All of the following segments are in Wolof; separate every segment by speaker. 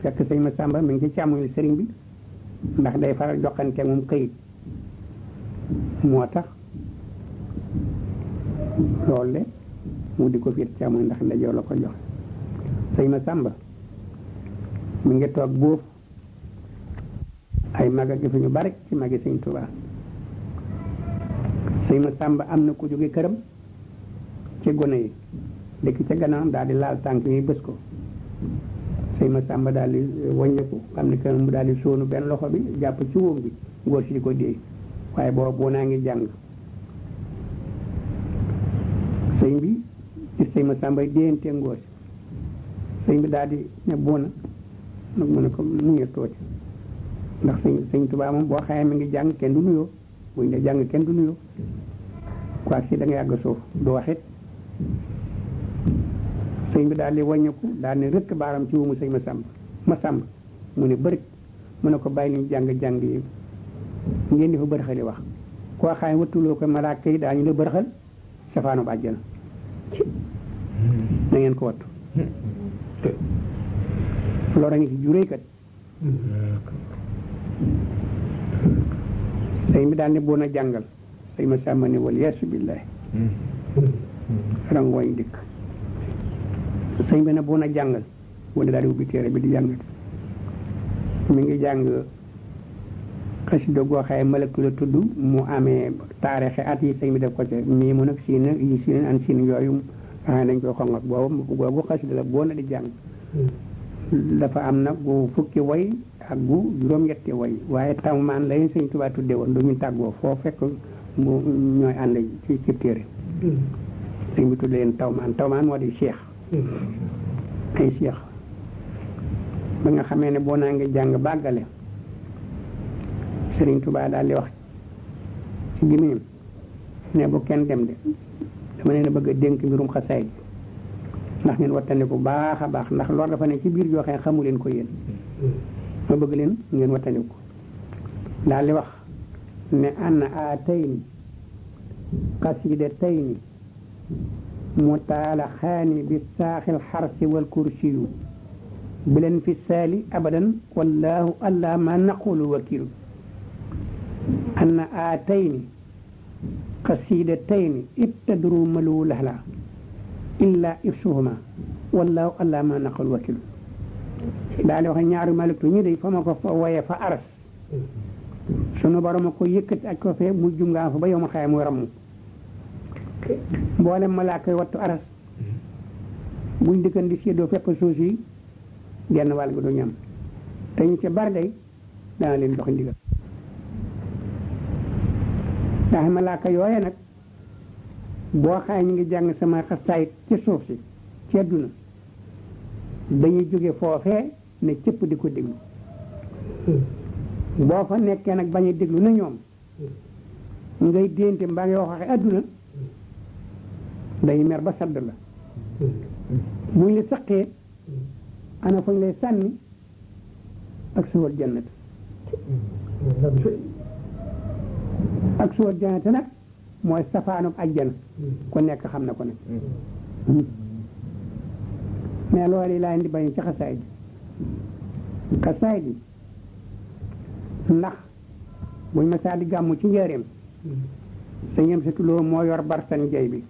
Speaker 1: fekk sëñ ma sàmba mi ngi ci càmmoñu sëriñ bi ndax day faral joxante moom këyit moo tax loolu le mu di ko fiir càmmoñ ndax ndajoo la ko jox sëñ ma sàmba mi ngi toog boof ay maga gi fi ñu bari ci magi sëñ Tuubaa sëñ ma sàmba am na ku jóge këram ci gone yi dëkk ca gannaawam daal di laal tànk yi bës ko sëñ ma sàmba daal di wàññeeku xam ne que mu daal di sóonu benn loxo bi jàpp ci wóom bi ngóor si di ko déey waaye boobu boo naa ngi jàng sëñ bi ci sëñ ma sàmba déyante ngóor si sëñ bi daal di ne boona nag mu ne ko muñe tooti ndax sëñ sëñ Tuubaa moom boo xamee mi ngi jàng kenn du nuyoo buñ ne jàng kenn du nuyoo quoi si da nga yàgg suuf du waxit sëñ bi daal di wàññeeku daal ne rëkk baaram ci wumu sëñ ma sàmb ma sàmb mu ne bërit mu ne ko bàyyi liñ jàng-jàng yi ngeen di fa bërxali wax koo xam ne wattuloo ko malaaka yi daañu la bërxal safaanu bàjjana na ngeen ko wattu loolu a ngi ci juréy kat sëñ bi daal ne boon a jàngal sëñ ma sàmba ne wal yeesu billahi rangooñ dikk sëñ bi ne boon a jàngal wala daal di ubbi téere bi di jàngal mi ngi jàng xasida goo xaye malaktu la tudd mu amee taarixe at yi sëñ bi def ko ci mii mu nag siin nag yi siin an siin yooyu nga xam ne dañ koy xongat boobu googu xasida la boo na di jàng dafa am nag gu fukki way ak gu juróom-ñetti way waaye tawmaan lañu sëñ Tuubaa tudde woon du ñu tàggoo foo fekk mu ñooy ànd ci ci téere sëñ bi tudde leen tawmaan tawmaan moo di cheikh ay cheikh ba nga xamee ne boo naa ngi jàng bàggale sëriñ Tuubaa daal di wax ci gémmiñam ne bu kenn dem de dama leen a bëgg a dénk mbirum xasaay ndax ngeen wattandiku baax a baax ndax loolu dafa ne ci biir joo xam ne xamu leen ko yéen ma bëgg leen ngeen wattandiku daal di wax ne anna aatayni qasidataini mutaalaxaani bi saaxil xarsi wal kursiyu bilen fi saali abadan wallahu allah ma naqulu wakilu anna aatayni qasidataini ibtadru malu lahla illa ifsuhuma wallahu allah ma naqul wakilu daal di wax ñaari maliktu ñi day fa ma ko fa woyee fa aras sunu borom a ko yëkkati ak ko fee mu jungaa fa ba yow ma xaye muy ramm mboolem malaaka yi wattu aras buñ dëkkan di séddoo fépp suuf yi genn wàll gi du ñam te ñu ca bari day dana leen jox ndigal ndax malaaka yooye nag boo xaye ñu ngi jàng sama xasaayit ci suuf si ci àdduna dañuy jóge foofee ne cëpp di ko déglu boo fa nekkee nag bañ a déglu na ñoom ngay dénte mbaa ngi waxe àdduna dañuy mer ba sadd la buñ la saqee ana fañ lay sànni ak suwal jannat ak suwal jannat nag mooy safaanub ajjana ku nekk xam na ko nag mais loolu laa indi bañ ci xasaay bi xasaay bi ndax buñ ma saa di gàmmu ci njëriñ sa ñem sa tuloo moo yor barsan jay bi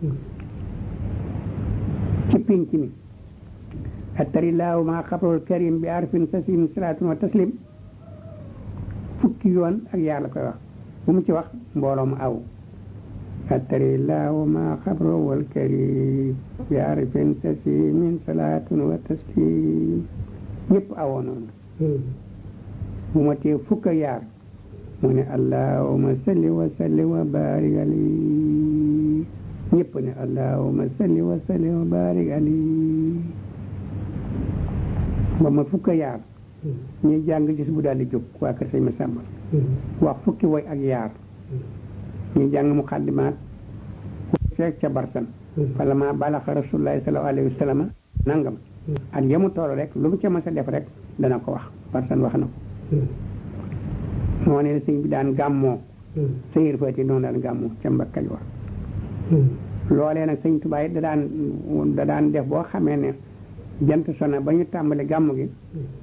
Speaker 1: ci pinc mi attarillaahu ma xabrul karim bi arfin sasin salaatun wa taslim fukki yoon ak yàlla koy wax bu mu ci wax mbooloo mu aw attarillaahu ma xabrul karim bi arfin sasin salaatun wa taslim ñëpp awoo noonu bu ma tee fukk ak yaar mu ne allahuma salli wa salli wa barik ali ñëpp ne allahuma salli wa salli wa barik ali ba ma fukk ak yaar ñuy jàng gis bu daal di jóg waa kër sëñ ma sàmba wax fukki woy ak yaar ñuy jàng muqaddimaat fekk ca barsan fala ma balaxa rasulullahi sallallahu alayhi wa sallam nangam ak yemu toll rek lu mu ca mës a def rek dana ko wax barsan wax na ko moo ne sëñ bi daan gàmmoo sëñir fati noonu daan gàmmoo ca mbakkaj wax loolee nag sëñ Tuubaa da daan da daan def boo xamee ne jant sona ba ñu tàmbali gàmmu gi